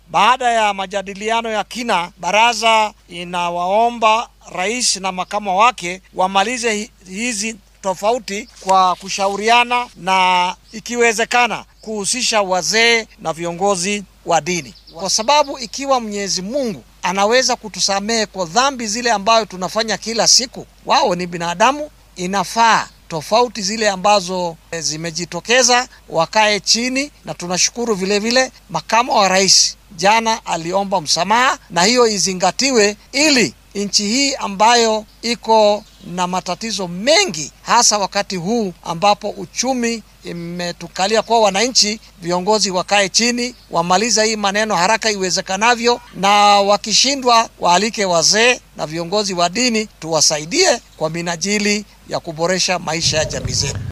Baada ya majadiliano ya kina, baraza inawaomba rais na makamo wake wamalize hizi tofauti kwa kushauriana na ikiwezekana kuhusisha wazee na viongozi wa dini, kwa sababu ikiwa Mwenyezi Mungu anaweza kutusamehe kwa dhambi zile ambayo tunafanya kila siku, wao ni binadamu, inafaa tofauti zile ambazo zimejitokeza wakae chini, na tunashukuru vile vile makamo wa rais jana aliomba msamaha, na hiyo izingatiwe ili nchi hii ambayo iko na matatizo mengi, hasa wakati huu ambapo uchumi imetukalia kwa wananchi, viongozi wakae chini, wamaliza hii maneno haraka iwezekanavyo, na wakishindwa waalike wazee na viongozi wa dini tuwasaidie kwa minajili ya kuboresha maisha ya jamii zetu.